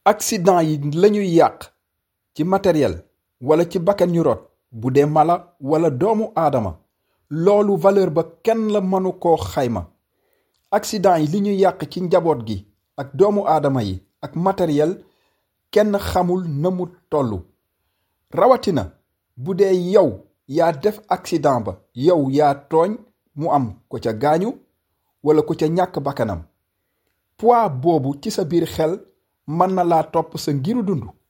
accident yi lañuy yàq ci matériel wala ci bakkan ñu rot bu dee mala wala doomu aadama loolu valeur ba kenn la mënu koo xayma accident yi li ñuy yàq ci njaboot gi ak doomu aadama yi ak matériel kenn xamul na mu tollu rawatina bu dee yow yaa def accident ba yow yaa tooñ mu am ko ca gaañu wala ko ca ñàkk bakkanam poids boobu ci sa biir xel mën na laa topp sa ngiru dund